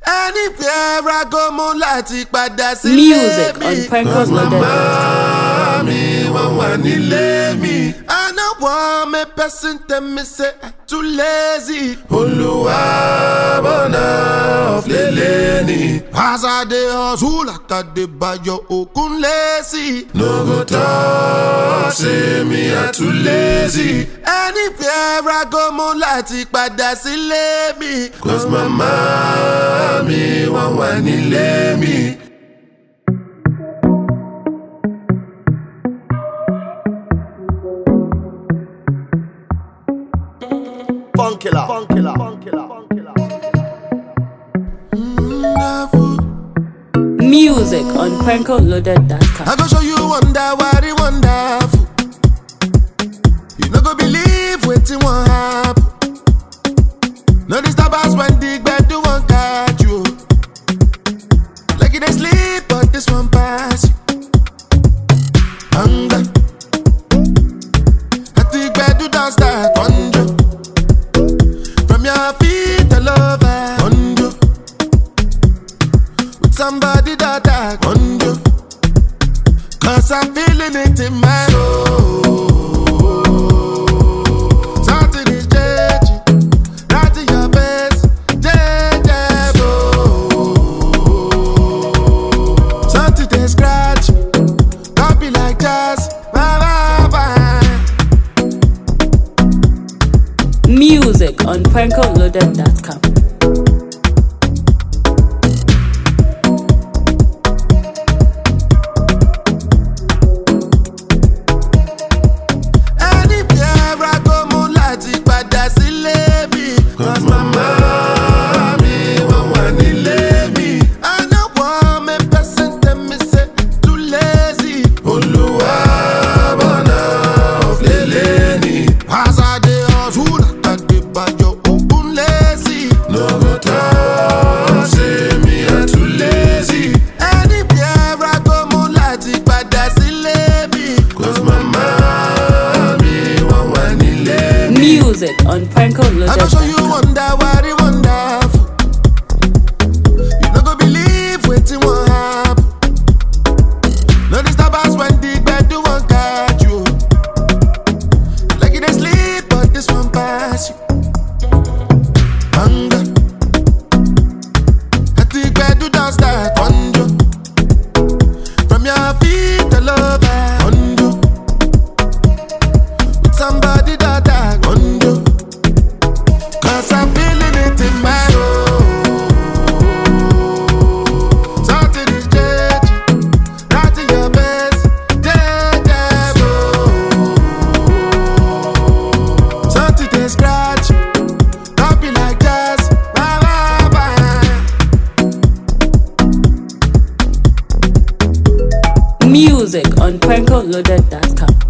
anywhere I go mo láti padà sílé mi. Music on Prankers Loaded. Màmá mi wọ́n wà nílé mi. I no wan make person tell me say I too lazy. Olúwa bọ̀nà ọ̀flẹ̀lẹ̀ ni. As I dey hustle like I dey bayo okun lazy. No go talk say me I too lazy. Anywhere I go mo láti padà sílé mi. Cause màmá mi wọ́n wà nílé mi. Funkilla. Funkilla. Funkilla. Funkilla. Music on PrankoLoaded.com. I go show you wonder what it wonderful. You no go believe wetin wan happen. No disturb us when the gbedu wan catch you. Like you dey sleep, but this one pass you. Hunger. At the gbedu don start conjure. From your feet all over conjure. With somebody that I conjure. Cause I'm feeling it in my soul. Something is changing. Right in your face. Changeable. Something they scratch. Copy like jazz. Bye, bye, bye. Music on PrankoLoaded.com. Anywhere I go, mo láti padà sílé mi. Cause mama mi wọ́n wà nílé mi. I no wan make person tell me say too lazy. Olúwa bọ̀nà ọ̀flẹ̀lẹ̀ ni. As I dey hustle, I dey bayo ogun lazy. No go talk say me I too lazy. Anywhere I go, mo láti padà sílé mi. Cause mama mi wọ́n wà nílé mi. Music on I go show you PrankoLoaded.com. wonder what it wonderful. You no go believe wetin wan happen. No disturb us when the gbedu wan catch you. Like you dey sleep, but this one pass you. Hunger. At the gbedu don start conjure. From your feet all over conjure. With somebody that I conjure. Cause I'm feeling it in my soul. Something is changing. Right in your face. Changeable. Something they scratch. Copy like jazz. Bye, bye, bye. Music on PrankoLoaded.com.